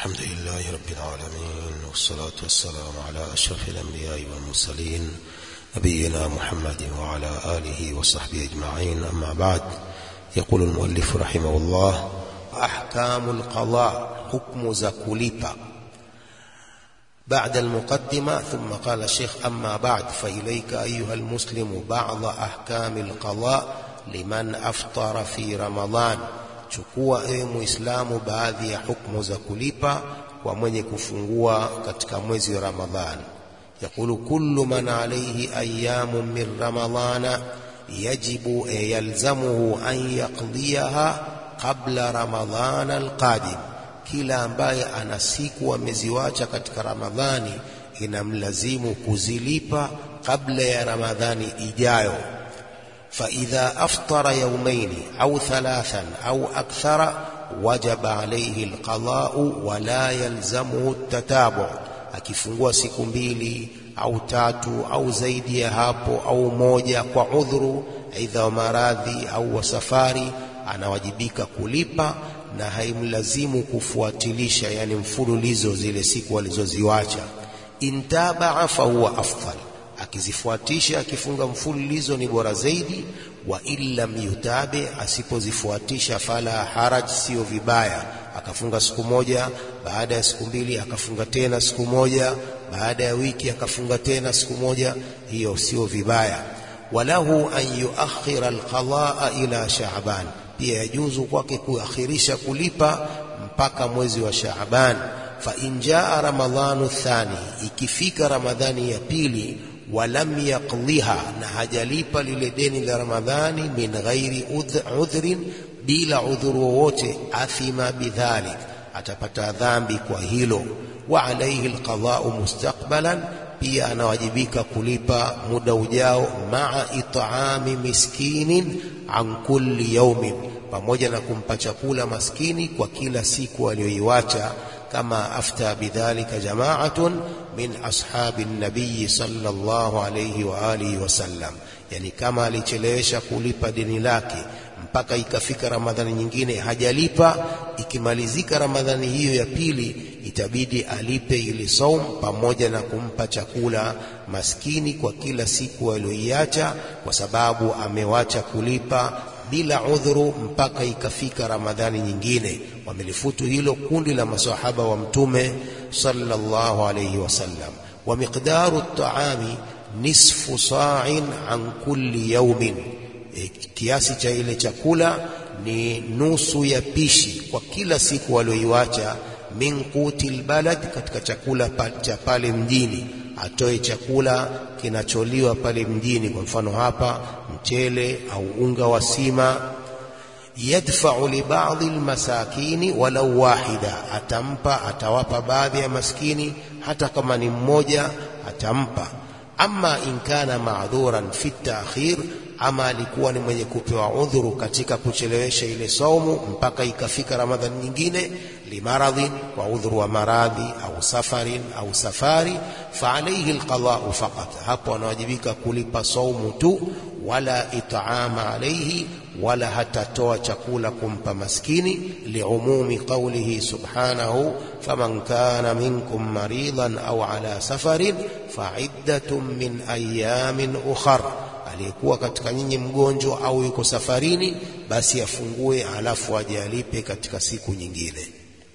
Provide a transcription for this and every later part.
الحمد لله رب العالمين والصلاة والسلام على أشرف الأنبياء والمرسلين نبينا محمد وعلى آله وصحبه أجمعين أما بعد يقول المؤلف رحمه الله أحكام القضاء حكم زكوليبا بعد المقدمة ثم قال الشيخ أما بعد فإليك أيها المسلم بعض أحكام القضاء لمن أفطر في رمضان chukua ewe muislamu baadhi ya hukmu za kulipa kwa mwenye kufungua katika mwezi wa ramadhani yaqulu kullu man alayhi ayamun min ramadhana yajibu yalzamuhu an yaqdiyaha qabla ramadhana alqadim kila ambaye ana siku ameziwacha katika ramadhani inamlazimu kuzilipa kabla ya ramadhani ijayo فإذا أفطر يومين أو ثلاثا أو أكثر وجب عليه القضاء ولا يلزمه التتابع akifungua siku mbili au tatu au zaidi ya hapo au moja kwa udhuru aidha wa maradhi au wa safari anawajibika kulipa na haimlazimu kufuatilisha yani mfululizo zile siku alizoziwacha intabaa fahuwa afdal akizifuatisha akifunga mfululizo ni bora zaidi wa illam yutabi asipozifuatisha fala haraj sio vibaya akafunga siku moja baada ya siku mbili akafunga tena siku moja baada ya wiki akafunga tena siku moja hiyo sio vibaya walahu an yuakhira alqadaa ila shaaban pia yajuzu kwake kuakhirisha kulipa mpaka mwezi wa shaaban fa in jaa ramadhanu thani ikifika ramadhani ya pili walam yaqliha na hajalipa lile deni la ramadhani min ghairi udhrin bila udhuru wowote athima bidhalik atapata dhambi kwa hilo wa alayhi alqada'u mustaqbalan pia anawajibika kulipa muda ujao maa it'ami miskinin an kulli yawmin pamoja na kumpa chakula maskini kwa kila siku aliyoiwacha كما أفتى بذلك جماعة من أصحاب النبي صلى الله عليه وآله وسلم يعني كما alichelewesha kulipa deni lake mpaka ikafika ramadhani nyingine hajalipa ikimalizika ramadhani hiyo ya pili itabidi alipe ili saum pamoja na kumpa chakula maskini kwa kila siku aliyoiacha kwa sababu amewacha kulipa bila udhuru mpaka ikafika ramadhani nyingine wamelifutu hilo kundi la masahaba wa mtume sallallahu alayhi wasallam wa miqdaru at-ta'ami nisfu sa'in an kulli yawmin e, kiasi cha ile chakula ni nusu ya pishi kwa kila siku walioiwacha min qutil balad katika chakula cha pale mjini atoe chakula kinacholiwa pale mjini kwa mfano hapa mchele au unga wa sima yadfa'u li ba'dhi almasakini walau wahida atampa atawapa baadhi ya maskini hata kama ni mmoja atampa ama in kana ma'dhuran fi ta'khir ama alikuwa ni mwenye kupewa udhuru katika kuchelewesha ile saumu mpaka ikafika ramadhani nyingine limaradhin kwa udhuru wa maradhi au safarin au safari fa alayhi alqada'u faqat hapo anawajibika kulipa saumu tu wala it'ama alayhi wala hatatoa chakula kumpa maskini liumumi qawlihi subhanahu faman kana minkum maridan au ala safarin fa'iddatun min ayamin ukhra aliyekuwa katika nyinyi mgonjwa au yuko safarini basi afungue alafu aje alipe katika siku nyingine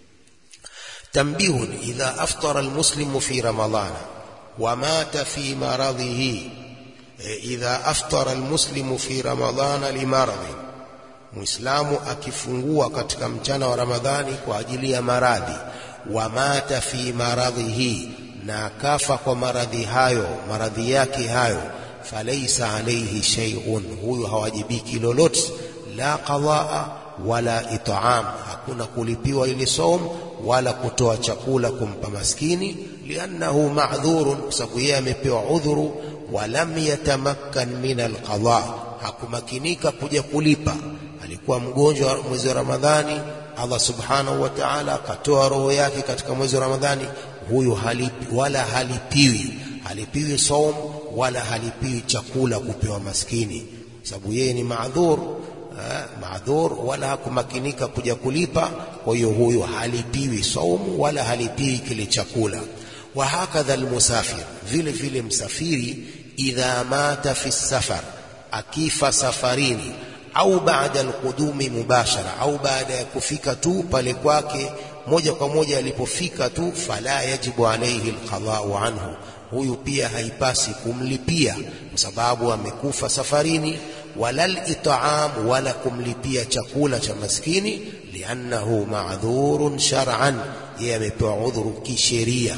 tambihun idha aftara almuslimu fi ramadhana wa mata fi maradhihi idha aftara almuslimu fi ramadhana limaradhi muislamu akifungua katika mchana wa ramadhani kwa ajili ya maradhi wa mata fi maradhihi na akafa kwa maradhi hayo maradhi yake hayo falaisa alayhi shay'un huyu hawajibiki lolote la qadaa wala it'am hakuna kulipiwa ile som wala kutoa chakula kumpa maskini liannahu ma'dhurun kwa sababu yeye amepewa udhuru walam yatamakkan min alqada hakumakinika kuja kulipa alikuwa mgonjwa mwezi wa ramadhani Allah subhanahu wa ta'ala akatoa roho yake katika mwezi wa ramadhani huyu halipi wala halipiwi halipiwi saum wala halipiwi chakula kupewa maskini sababu yeye ni maadhur maadhur wala hakumakinika kuja kulipa kwa hiyo huyo halipiwi saumu wala halipiwi kile chakula wa hakadha almusafir vile vile msafiri idha mata fi safar akifa safarini au baada alqudumi mubashara au baada ya kufika tu pale kwake moja kwa moja alipofika tu fala yajibu alayhi alqada'u anhu huyu pia haipasi kumlipia kwa sababu amekufa safarini wala it'am wala kumlipia chakula cha maskini liannahu ma'dhurun shar'an yeye amepewa udhuru kisheria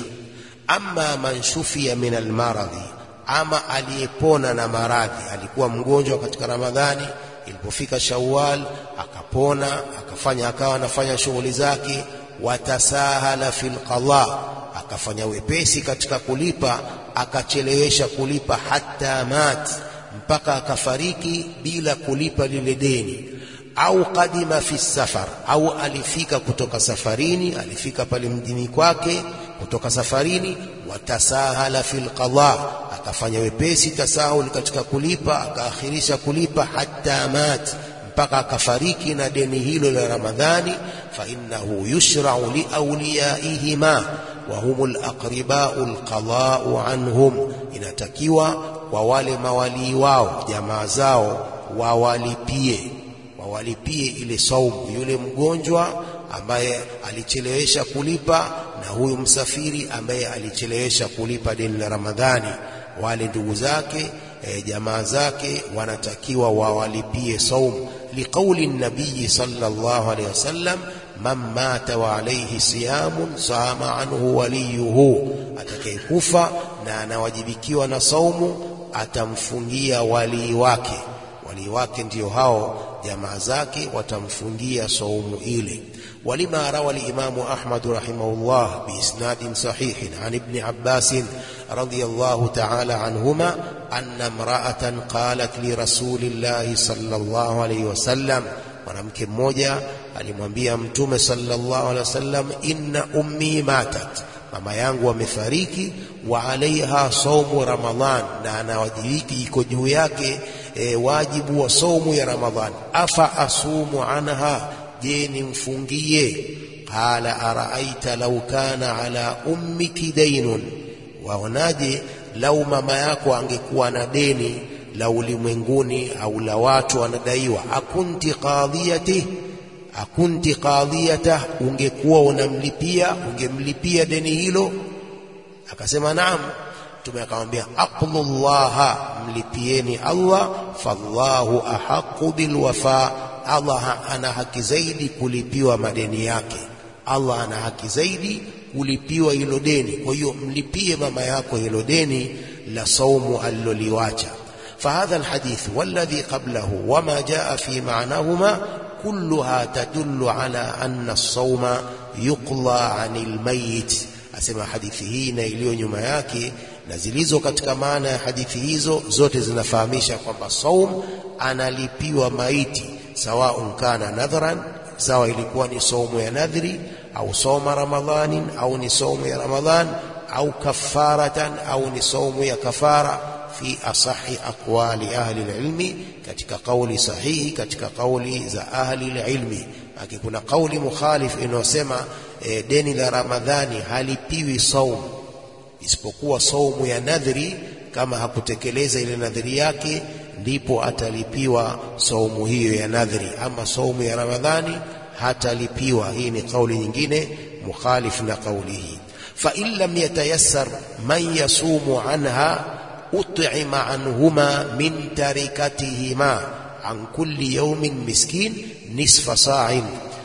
amma man shufia min almaradhi ama aliyepona na maradhi alikuwa mgonjwa katika ramadhani ilipofika shawwal akapona akafanya akawa anafanya shughuli zake watasahala fil qadha akafanya wepesi katika kulipa akachelewesha kulipa hata mat mpaka akafariki bila kulipa lile deni au kadima fi safar au alifika kutoka safarini alifika pale mjini kwake kutoka safarini watasahala fil qadha akafanya wepesi tasahul katika kulipa akaakhirisha kulipa hata mat mpaka akafariki na deni hilo la Ramadhani fa innahu yushra'u li awliyaihima wa humul aqriba'u alqada'u anhum inatakiwa kwa wale mawalii wao jamaa zao wawalipie wawalipie ile saumu yule mgonjwa ambaye alichelewesha kulipa na huyu msafiri ambaye alichelewesha kulipa deni la Ramadhani wale ndugu zake e, jamaa zake wanatakiwa wawalipie saumu liqauli nabii sallallahu alayhi wasallam man mata wa alayhi siyamun sama anhu waliyuhu atakayekufa na anawajibikiwa na saumu atamfungia walii wake walii wake ndio hao jamaa zake watamfungia saumu ile ولما روى الإمام أحمد رحمه الله بإسناد صحيح عن ابن عباس رضي الله تعالى عنهما أن امرأة قالت لرسول الله صلى الله عليه وسلم mwanamke mmoja alimwambia mtume sallallahu alaihi wasallam inna ummi matat mama yangu amefariki wa alaiha saumu ramadhan na anawajibiki iko juu yake e, wajibu wa saumu ya ramadhan afa asumu anha je nimfungie qala araaita law kana ala ummiki dainun waonaje lau mama yako angekuwa na deni la ulimwenguni au la watu wanadaiwa akunti qadhiyati akunti qadhiyata ungekuwa unamlipia ungemlipia deni hilo akasema naam mtume akamwambia aqlullaha mlipieni Allah fallahu ahaqu bilwafa Allah ana haki zaidi kulipiwa madeni yake Allah ana haki zaidi kulipiwa hilo deni kwa hiyo mlipie mama yako hilo deni la saumu aliloliwacha فهذا الحديث والذي قبله وما جاء في معناهما كلها تدل على أن الصوم يقضى عن الميت asema hadithi hii na iliyo nyuma yake na zilizo katika maana ya hadithi hizo zote zinafahamisha kwamba saum analipiwa maiti sawaun kana nadhran sawa ilikuwa ni saumu ya nadhri au sauma ramadhanin au ni saumu ya ramadhan au kafaratan au ni saumu ya kafara fi asahi aqwali ahli alilmi katika kauli sahihi katika kauli za ahli alilmi aki kuna kauli mukhalif inayosema e, deni la ramadhani halipiwi saumu isipokuwa saumu ya nadhri kama hakutekeleza ile nadhri yake ndipo atalipiwa saumu hiyo ya nadhri ama saumu ya ramadhani hatalipiwa hii ni kauli nyingine mukhalif na kauli hii fa in lam yatayassar man yasumu anha ut'ima anhuma min tarikatihima an kulli yawmin miskin nisfa sa'in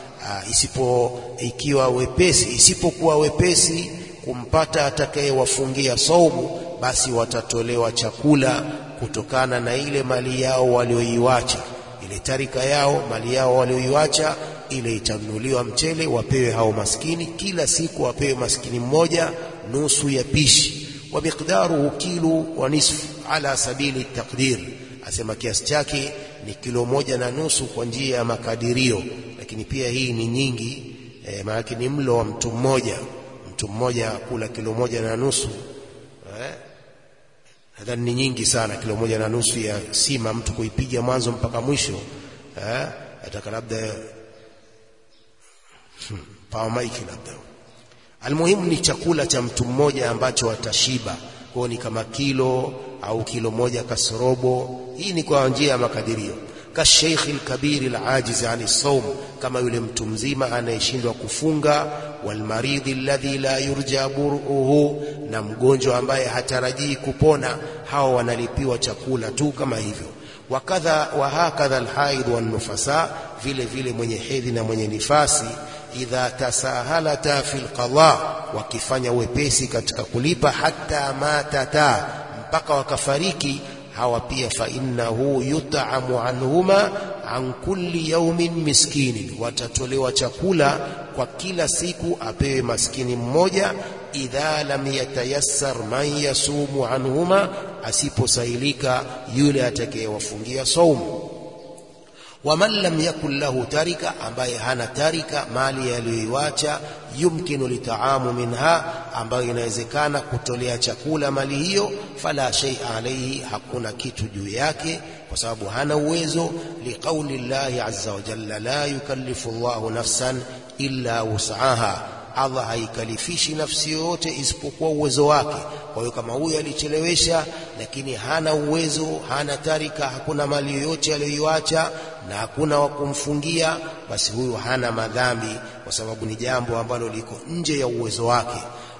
isipo ikiwa wepesi isipokuwa wepesi kumpata atakayewafungia saumu basi watatolewa chakula kutokana na ile mali yao walioiwacha ile tarika yao mali yao walioiwacha ile itanunuliwa mchele wapewe hao maskini kila siku wapewe maskini mmoja nusu ya pishi wa miqdaruhu kilo wa nisfu ala sabili taqdir asema kiasi chake ni kilo moja na nusu kwa njia ya makadirio lakini pia hii ni nyingi e, maana ni mlo wa mtu mmoja mtu mmoja kula kilo moja na nusu eh? nadhani ni nyingi sana kilo moja na nusu ya sima mtu kuipiga mwanzo mpaka mwisho eh ataka labda hmm, power mic labda almuhimu ni chakula cha mtu mmoja ambacho atashiba kwa ni kama kilo au kilo moja kasorobo hii ni kwa njia ya makadirio kasheikh alkabir alajiz ani saum kama yule mtu mzima anayeshindwa kufunga walmaridhi alladhi la yurja buruhu na mgonjwa ambaye hatarajii kupona hawa wanalipiwa chakula tu kama hivyo wakadha wa hakadha alhaid wan nufasa vile vile mwenye hedhi na mwenye nifasi idha tasahalata fil qada wakifanya wepesi katika kulipa hata matata mpaka wakafariki hawa pia fa innahu yut'amu anhuma an kulli yawmin miskinin watatolewa chakula kwa kila siku apewe maskini mmoja idha lam yatayassar man yasumu anhuma asiposailika yule atakayewafungia saumu waman lam yakun lahu tarika ambaye hana tarika mali aliyoiwacha yumkinu litaamu minha ambayo inawezekana kutolea chakula mali hiyo fala shay'a alayhi hakuna kitu juu yake kwa sababu hana uwezo liqauli llahi azza wa jalla la yukallifu Allahu nafsan illa wus'aha Allah haikalifishi nafsi yoyote isipokuwa uwezo wake. Kwa hiyo kama huyu alichelewesha, lakini hana uwezo, hana tarika, hakuna mali yoyote aliyoiacha na hakuna wa kumfungia, basi huyu hana madhambi, kwa sababu ni jambo ambalo liko nje ya uwezo wake.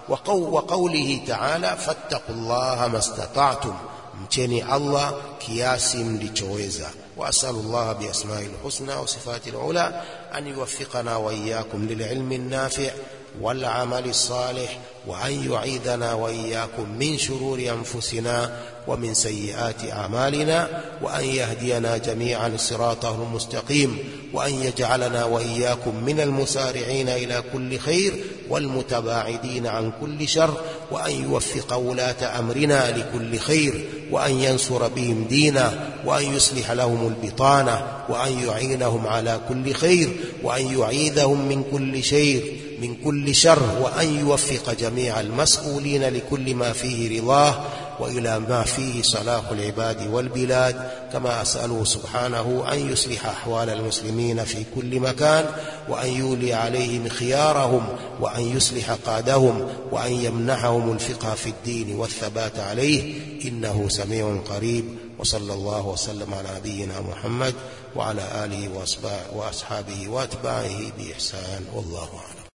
Wa qawlihi ta'ala, fattaqullaha mastata'tum, mcheni Allah kiasi mlichoweza. وأسأل الله بأسمائه الحسنى وصفاته العلى أن يوفقنا وإياكم للعلم النافع والعمل الصالح وأن يعيذنا وإياكم من شرور أنفسنا ومن سيئات أعمالنا وأن يهدينا جميعا صراطه المستقيم وأن يجعلنا وإياكم من المسارعين إلى كل خير والمتباعدين عن كل شر وأن يوفق ولاة أمرنا لكل خير وأن ينصر بهم دينا وأن يصلح لهم البطانة وأن يعينهم على كل خير وأن يعيذهم من كل شيء من كل شر وأن يوفق جميع المسؤولين لكل ما فيه رضاه وإلى ما فيه صلاح العباد والبلاد كما أسأله سبحانه أن يصلح أحوال المسلمين في كل مكان وأن يولي عليهم خيارهم وأن يصلح قادهم وأن يمنحهم الفقه في الدين والثبات عليه إنه سميع قريب وصلى الله وسلم على نبينا محمد وعلى آله وأصحابه وأتباعه بإحسان والله أعلم